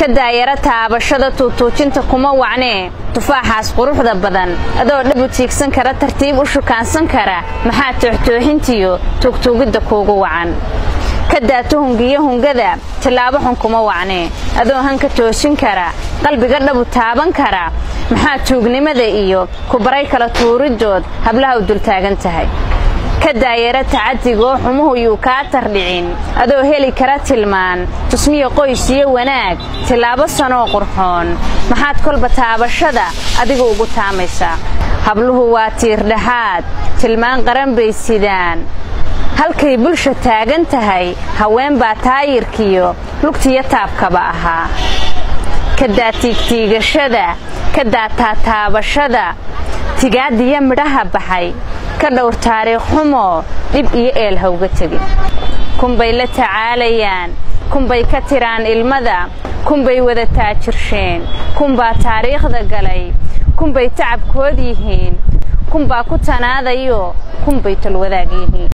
ka daayara taabashada tuutuujinta kuma wacnee tufaaxaas quruxda badan adoo dhab u tiigsan kara tartiib u shukaansan kara maxaa tooxtooxintiyo tuugtuugidda kuugu wacan ka daa tuhungiyo hungada tillaabo xun kuma wacnee adoo hanka toosin kara qalbiga dhabu taaban kara maxaa tuugnimada iyo kubaray kala tuuriddood hablaha u dultaagan tahay ka daayara tacadigoo xumuhu yuu kaa tardhicin adoo heli kara tilmaan tusmiya qoys iyo wanaag tillaabo sanoo qurxoon maxaad kolba taabashada adiga ugu taamaysaa habluhu waa tiirdhaxaad tilmaan qaran bay sidaan halkay bulsha taagan tahay haween baa taayirkiyo lugtiyo taabkaba ahaa ka daa tiigtiigashada ka daa taataabashada tigaadiyo midhaha baxay ka dhowr taariikh xumoo dhib iyo eel hawga tegin kunbay la tacaalayaan kunbay ka tiraan ilmada kunbay wada taajirsheen kunbaa taariikhda galay kunbay tacabkood yihiin kunbaa ku tanaadayo kunbay tolwadaag yihiin